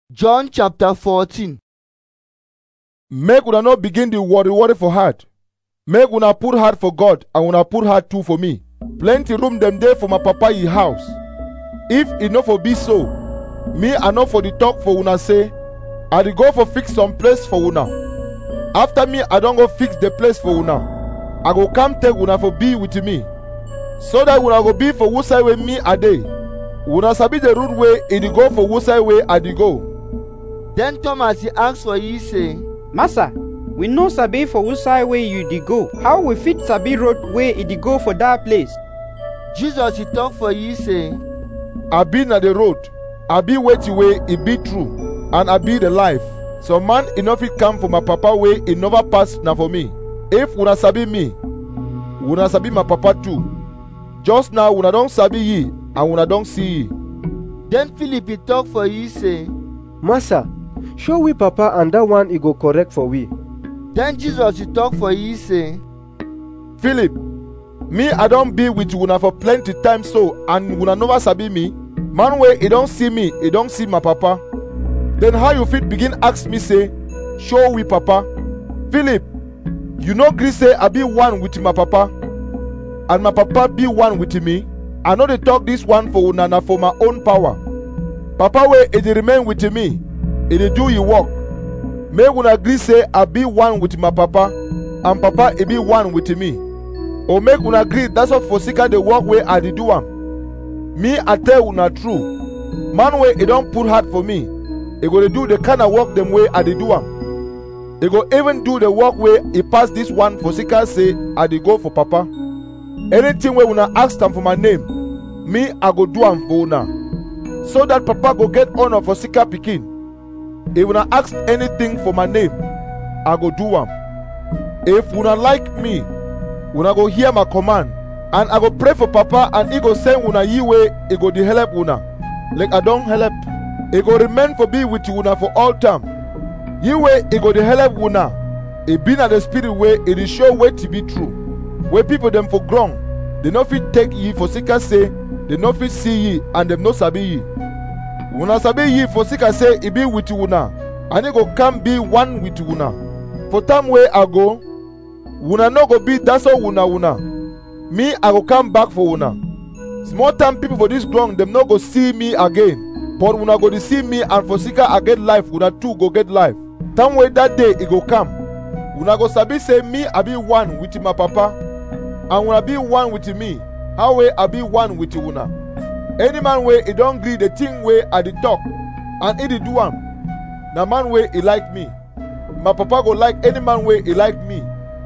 John chapter 14. make una no begin dey worry worry for heart make una put heart for god and una put heart too for me plenty room dem dey for my papa e house if e no for be so me i no for dey talk for una say i dey go for fix some place for una after me i don go fix the place for una i go come take una for be with me so that una go be for who side wey me i dey una sabi the route wey e dey go for who side wey i dey go Then Thomas he asked for ye, say, Master, we no sabi for which side way you dey go. How we fit sabi road wey e dey go for that place? Jesus he talk for ye, say, I be na the road, I be wetin way e be true, and I be the life. Some man e no fit come for my papa way e never pass na for me. If una sabi me, una sabi my papa too. Just now una don sabi ye and una don see ye. Then Philip he talk for ye, say, Master, show we Papa and that one he go correct for we. Then Jesus he talk for ye, say, Philip, me I don be with una for plenty time so and una never sabi me. Man wey e don see me, e don see my papa. Then how you fit begin ask me say, show we papa? Philip, you no gree say I be one with my papa and my papa be one with me. I no dey talk this one for una na for my own power. Papa wey e dey remain with me, e dey do e work. Make una gree say I be one with my papa and papa e be one with me. or make una gree that's what for sika the work wey i dey do am me i tell una true man wey e don put heart for me e go dey do the kind of work dem wey i dey do am e go even do the work wey e pass this one for sika say i dey go for papa anything wey una ask am for my name me i go do am for una so that papa go get honour for sika pikin if una ask anything for my name i go do am if una like me una go hear my command and i go pray for papa and he go send una ye way he go dey help una like i don help he go remain for be with una for all time ye way he go dey help una e be na the spirit wey e dey show wetin be true wey people dem for ground dey no fit take ye for sika say dey no fit see ye and dem no sabi ye una sabi ye for sika say e be with una and he go come be one with una for time wey i go una no go be that's all una una me i go come back for una small time people for this ground dem no go see me again but una go dey see me and for sika i get life una too go get life time wey that day e go come una go sabi say me i be one with my papa and una be one with me how wey i be one with una any man wey e don gree the thing wey i dey talk and e dey do am na man wey e like me my papa go like any man wey e like me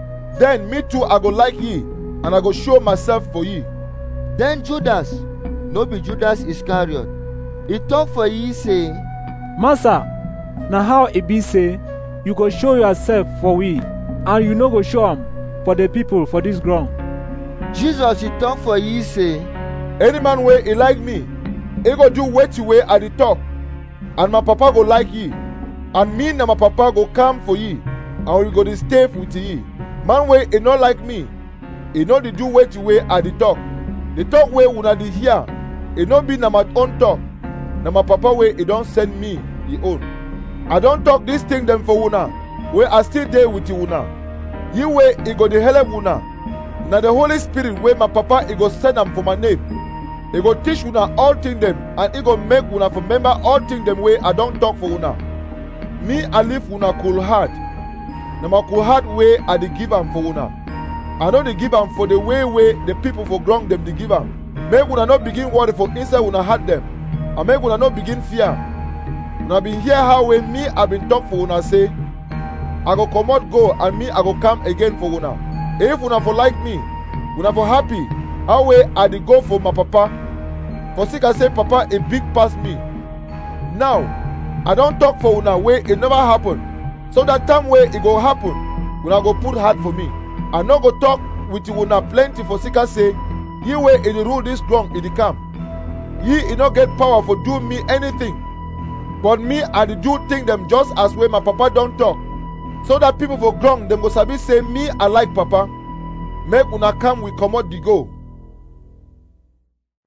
then me too i go like ye and i go show myself for ye Then Judas, no be Judas Iscariot, he talk for ye, say, Master, na how e be say you go show yourself for we and you no go show am for the people for this ground. Jesus he talk for ye, say, any man wey e like me e go do wetin wey i dey talk and my papa go like ye and me na my papa go come for ye and we go dey stay with ye man wey e no like me e no dey do wetin wey i dey talk the talk wey una dey hear e no be na my own talk na my papa wey e don send me e own i don talk dis thing dem for una wey i still dey with una ye wey e go dey help una na the holy spirit wey my papa e go send am for my name e go teach una all things dem and e go make una for remember all things dem wey i don talk for una me i leave una cool heart na my cool heart wey i dey give am for una i no dey give am for the way wey the people for ground dem dey give am make una no begin worry for inside una heart dem and make una no begin fear una bin hear how wey me i bin talk for una say i go comot go and me i go come again for una if una for like me una for happy how wey i dey go for my papa for sika say papa e big pass me now i don talk for una wey e never happen so that time wey e go happen una go put heart for me i no go talk with una plenty for sika say ye wey e dey rule this ground e dey come ye e no get power for do me anything but me i dey do thing dem just as wey my papa don talk so that people for ground dem go sabi say me i like papa make una come we comot the go